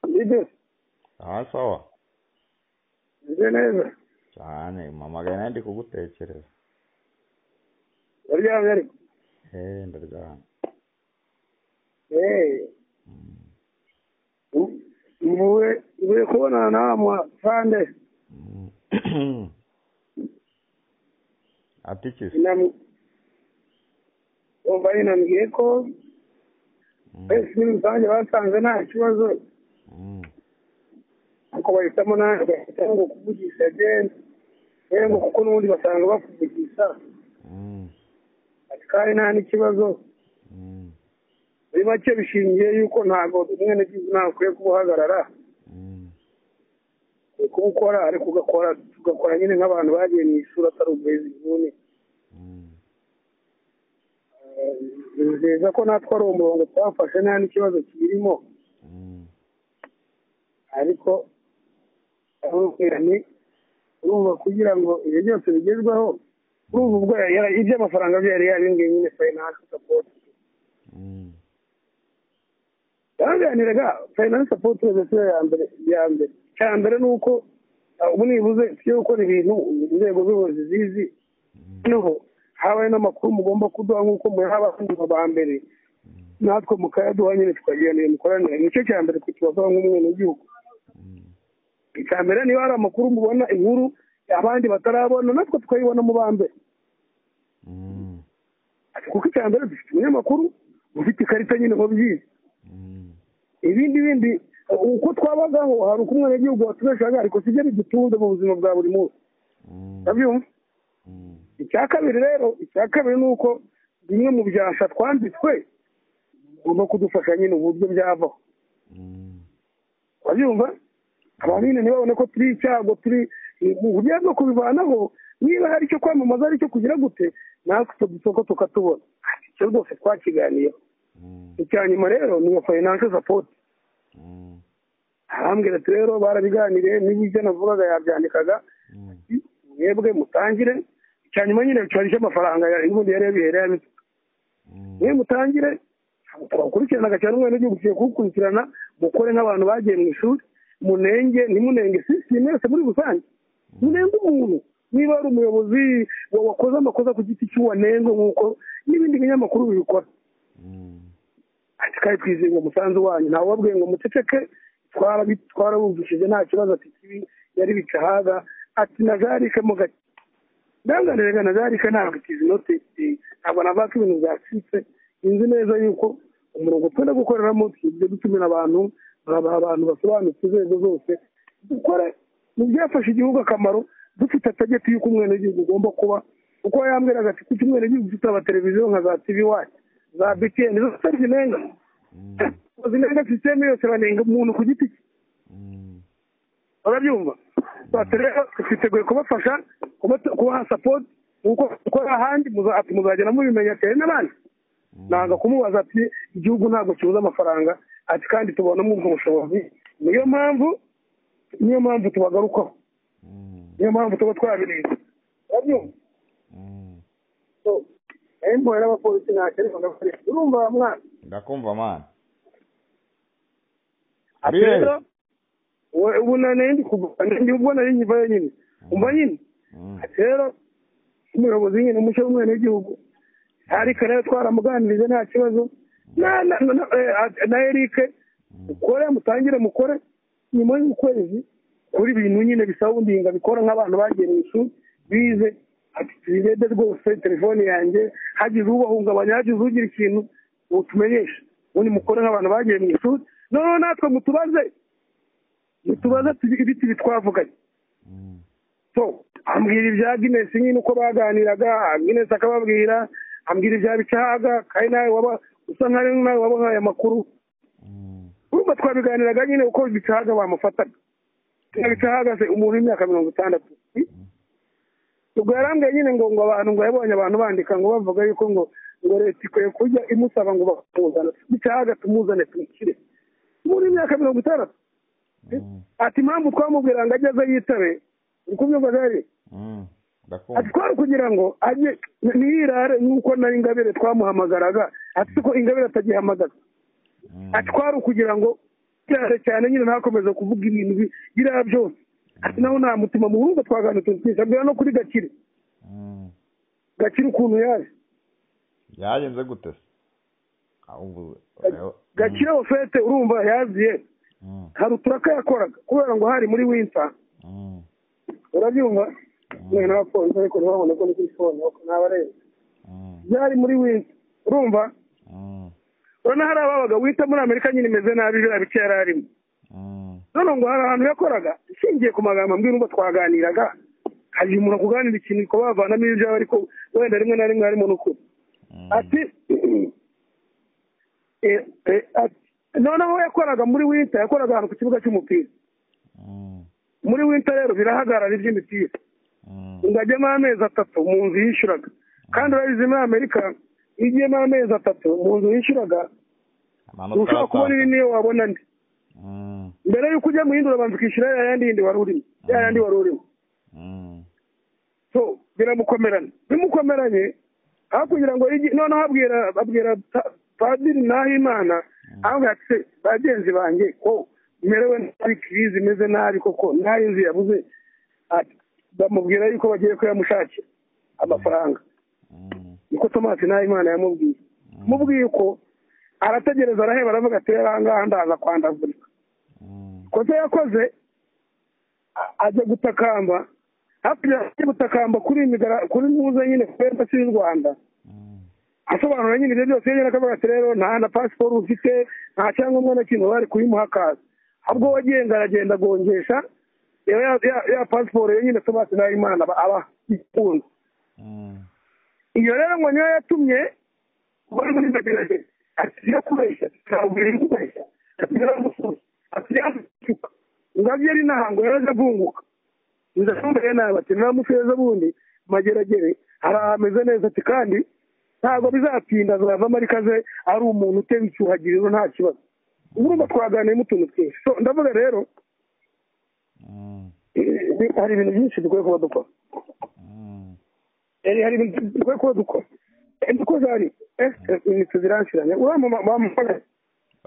Lidis. aha sawa Meze neza. cyane mpamagaye nanjye kugutekereza Ndaryamye ariko. eee ndaryamye Eh. Mm, u- Muwe uwe kubonana namwe sande. mm. ati iki se Namu. Umva ninambwiye ko Mm, twese muri rusange basanze nta kibazo mm. ariko bahitamo nawe bagahitamo ngo kuvugisha agenda yewe ngo kuko n'ubundi basanga bakuvugisha Mm, ati kandi nta n'ikibazo mm, muri make bishingiye yuko ntabwo umwenegihugu ntawe ukwiye kuba uhagarara mm. ukwiye kuba ukora ariko ugakora tugakora nyine nk'abantu bagiye mu ishuri atari uburezi bw'une Mm, nizeza ko natwe ari umurongo twafashe nta n'ikibazo kibirimo mm, ariko arubwira ni urumva kugira ngo ibyo byose bigezweho urumva ubwo yari yara- iby'amafaranga bye yari yariyongereye nyine finance support mm, yaraganiraga finance support yose ya mbere ya mbere icya mbere ni uko ah, ubu nibuze tujye gukora ibintu inzego z'ubuyobozi zizi mm, noneho habaye n'amakuru mugomba kuduha nk'uko muyaha abandi ba mbere natwe mukayaduha nyine tukagendera imikoranire nicyo cya mbere twe tubavuga nk'umwenegihugu mm, icya mbere niba hari amakuru mubona inkuru abandi batarabona natwe tukayibona mu ba mbere mm, Ati, kuko icya mbere dufite umunyamakuru ufite ikarita nyine ngo byize mm. ibindi bindi uko twabagaho hari uko umwenegihugu watubeshaga ariko sibyo bidutunze mu buzima bwa buri munsi Mm, urabyumva mm, icya kabiri rero icya kabiri ni uko bimwe mu byasha twanditswe ugomba kudufasha nyine uburyo byavaho mm, urabyumva abamine ntibabone ko turi icyago turi mu buryo bwo kubivanaho niba hari icyo kwamamaza ari icyo kugira gute natwe utwo dusoko tukatubona icyo rwose twakiganiyeho mm, icya nyuma rero ni iyo financial support mm, arambwira ati rero barabiganiriye n'ibyo navugaga yabyandikaga mm, mwebwe mutangire icya nyuma nyine cyari icy'amafaranga y'ubundi yari yabihereye abitse mm, mwe mutangire twakurikiranaga cyane umwana w'igihugu ugiye kuwukurikirana mukore nk'abantu bagiye mu ishuri munenge ntimunenge si si mwese muri rusange munenge umuntu niba ari umuyobozi wa- wakoze amakosa ku giti cy'uwanenze nk'uko n'ibindi binyamakuru bibikora mm, ati kandi twizeye ngo umusanzu wanyu ntawe wabwiye ngo muceceke twarabi- twarabumvishije nta kibazo ati kibi yari bicahaga ati na zarike mu gake ndanganiraga na zarike ntabwo ikizinoti ntabwo navaka ibintu byacitse inzi neza yuko umurongo twenda gukoreramo tujye dutumira abantu babaha abantu basobanutse inzego zose dukore mu byafasha igihugu akamaro dufite atageti y'uko umwenegihugu ugomba kuba kuko yambwiraga ati kuki umwenegihugu tutaba televiziyo nka za tv wacu za btn zose zinenga mm, zinenga sisiteme yose banenga umuntu ku giti cye mm. barabyumva bati rero twiteguye kubafasha kuba- kubaha sapoti nk'uko dukora ahandi muza- ati muzagenda mubimenya cyane n'abandi nanga kumubaza ati igihugu ntabwo kibuze amafaranga ati kandi tubonamo ubwo bushobozi niyo mpamvu niyo mpamvu tubagarukaho Mm, niyo mpamvu tuba twabirinze barabyumva mm. So, embo rero abapolisi ntakereka bagakorera urumva wa mwana ndakumva mana ati Ariel. rero we- ubu nanendi kugana ndi ubwo nari nkivayo nyine umva nyine Mm, Ati rero umuyobozi nyine mushya w'umwana w'igihugu ariko rero twaramuganirije nta kibazo na na na- eh, at- na erike mukore mutangire mukore nyuma y'ukwezi kuri ibintu nyine bisaba undinga bikora nk'abantu bagiye mu ishuri bize ati tubirebe rwose telefone yanjye hagize ubahungabanya hagize ugira ikintu utumenyeshe ubundi mukore nk'abantu bagiye mu ishuri noneho natwe mutubaze mutubaze tubi- ibiti bitwavuganye mm, so ambwira ibya Guinness nyine uko baganiraga Guinness akababwira ambwira ibya bicahaga kandi nawe waba usa nkaho nawe wabahaye amakuru mm, urumva twabiganiraga nyine uko bicahaga bamufataga bicahaga se umuntu w'imyaka mirongo itandatu ubwo yarambwiye nyine ngo ngo abantu ngo yabonye abantu bandika ngo bavuga yuko ngo ngo leta ikwiye kujya imusaba ngo bakamuzana bicahaga tumuzane tumushyire umuntu w'imyaka mirongo itandatu mm, ati impamvu twamubwira ngo ajye aza yitabe uri kubyumva gari mm. ati ndakumva twari kugira ngo ajye ntiyirare nk'uko na ingabire twamuhamagaraga ati ko ingabire atagihamagaza Mm, ati kwari ukugira ngo cyane cyane nyine nakomeza kuvuga ibintu bi- biriya byose ati naho nta mutima muhunga twaganira utuntu twinshi abwira no kuri gakire Mm. gakire ukuntu yaje yagenze gute se Ah, ubu ureba- gakire ofete urumva yaziye Mm, hari uturaka yakoraga kubera ngo hari muri winter mm, urabyumva Mm. mwe n'abapolisi ariko ntibabone ko ni kuri fone n'abarenze mm, byari muri winter urumva mm, urabona hari ababaga wita muri amerika nyine imeze nabi biriya bice yari arimo mm, none ngo hari ahantu yakoraga ishingiye ku magambo ambwira umva twaganiraga hari igihe umuntu akuganira ikintu ukaba wavanamo ibyo yaba ariko wenda rimwe na rimwe harimo n'ukuri mm, ati eh, eh, ati noneho yakoraga muri winter yakoraga ahantu ku kibuga cy'umupira mm, muri winter rero birahagarara iby'imipira mm, ngo ajyemo amezi atatu mu nzu yishyuraga kandi urabizi muri amerika iyo ugiyemo amezi atatu mu nzu yishyuraga amanota ushobora kubona iri arataha. niyo wabona ndi Mm, mbere y'uko ujya muhindura banza ukishyura ya yandi yindi wari urimo ya yandi wari urimo mm, so biramukomerana bimukomeranye aho kugira ngo igi- noneho abwira abwira pa- padiri nahimana avuga ati "Se, bagenzi banjye ko merewe nabi kirizi imeze nabi koko nari inzu yabuze Ati, bamubwira yuko bagiye kuyamushakira amafaranga mm, niko tomasi nahimana yamubwiye mubwiye ko arategereza araheba aravuga ati rero aha ngaha ndaza kwandavurika mm, kosa yakoze a- ajya gutakamba hafi ajya gutakamba kuri imigara kuri muza nyine kuri embassy y'u rwanda mm, asobanura nyine ibyo byose yongera akavuga ati rero nta na pasiporo ufite nta cyangombwa na kimwe bari kuyimuha akazi ahubwo we agenda aragenda agongesha ya, ya, ya- ya pasiporo yo nyine tomasi nahimana aba- aba ikunda mm, iyo rero ngo niyo yatumye bari muri bagerage atiyo kubeshya ntabwira iyo kubeshya atiyo gusubiza atiyo gusuka ngabyo ari inaha ngo yaraje avunguka inzu atumbere nawe bati naramusubiza ubundi mageragere hari ahameze neza ati kandi ntabwo bizatinda azavamo ariko aze ari umuntu utewe icyuhagiriro nta kibazo urumva twaganiyemo utuntu twinshi So, ndavuga rero mm, eh, hari ibintu byinshi dukwiye kuba dukora mm, Eh, hari ibintu dukwiye kuba dukora Eh, dukoze hari ese ibintu tuzirangiranye uramamaga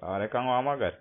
ah, reka nkuhamagare